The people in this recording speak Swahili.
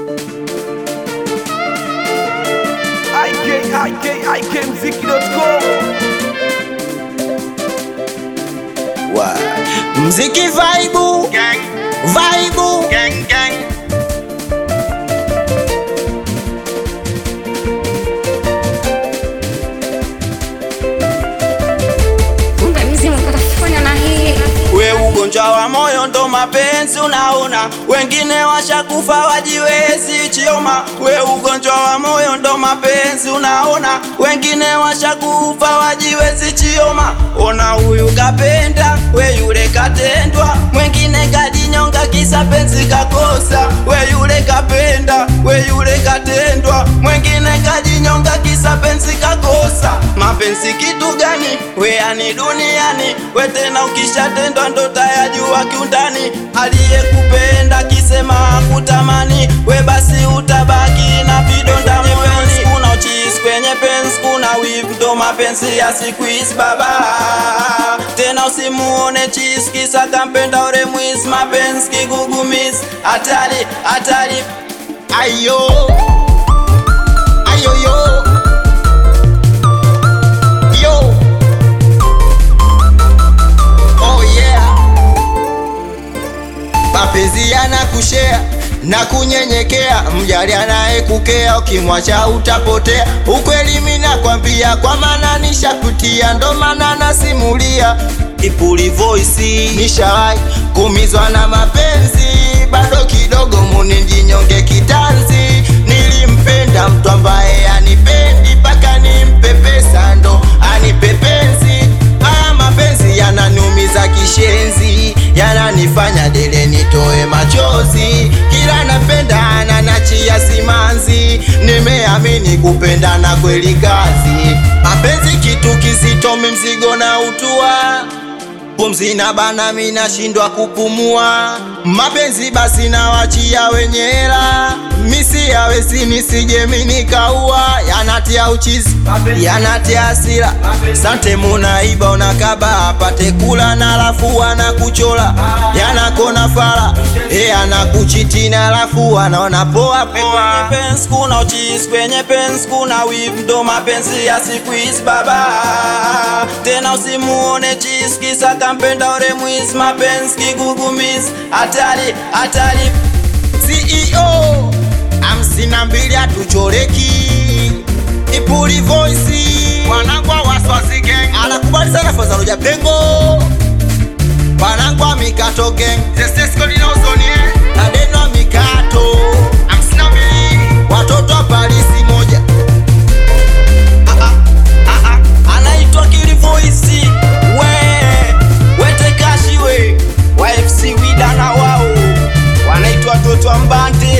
ikikmziki.com Mziki vaibu vaibu Kumbe mzimu katafanya na hii we ugonjwa wa moyo ndo mapenzi unaona wengine washakufa wajiwezi chioma we ugonjwa wa moyo ndo mapenzi unaona wengine washakufa wajiwezi chioma ona huyu kapenda we yule katendwa mwengine kajinyonga kisa penzi kakosa we yule kapenda we yule katendwa mwengine kajinyonga kisa penzi kakosa mapenzi kitu gani we ani duniani we tena ukishatendwa ndo tayajua kiundani aliyekupenda kisema kutamani we basi utabaki na vidonda moyoni kuna uchis kwenye penzi kuna wivu ndo mapenzi ya siku hizi baba tena usimuone chis kisa kampenda ore mwizi mapenzi kigugumizi hatari hatari ayo ayo yo yo oh yeah mapenzi yanakushea na kunyenyekea, mjali anayekukea, ukimwacha utapotea. Ukweli mimi nakwambia, kwa maana nishakutia, ndo maana nasimulia. Ipuli voice nishawahi kumizwa na mapenzi, bado kidogo muni jinyonge kitanzi. Nilimpenda mtu ambaye anipendi, mpaka nimpe pesa ndo anipe penzi. Haya mapenzi yananiumiza kishenzi, yananifanya dele nitoe machozi. Kila napenda ananachia simanzi, nimeamini kupendana kweli kazi. Mapenzi kitu kizito, mzigo na utua pumzi na bana, mi nashindwa kupumua. Mapenzi basi nawachia wenye hela, misi yawezi nisije mi nikaua. Yanatia uchizi, yanatia hasira, sante munaiba unakaba apate kula na alafu anakuchola, yanakona fala e anakuchitina alafu anaona poa poa. Kwenye penzi kuna uchizi, kwenye penzi kuna wivu, ndo mapenzi ya siku hizi baba. Tena usimuone chizi kisa kampenda ore mwizi, mapenzi kigugumizi, hatari hatari. CEO hamsini na mbili hatuchoreki, Ipuli voice wanangwa waswazi gang, anakubali sana Fazaloja Pengo wanangwa mikato gang, Zesesco linaozonie Adeno mikato hamsini na mbili watoto wa Parisi moja Ah, ah, ah, ah. anaitwa Kili Voice we wete kashi we wa FC Wida na wao wanaitwa watoto wa Mbande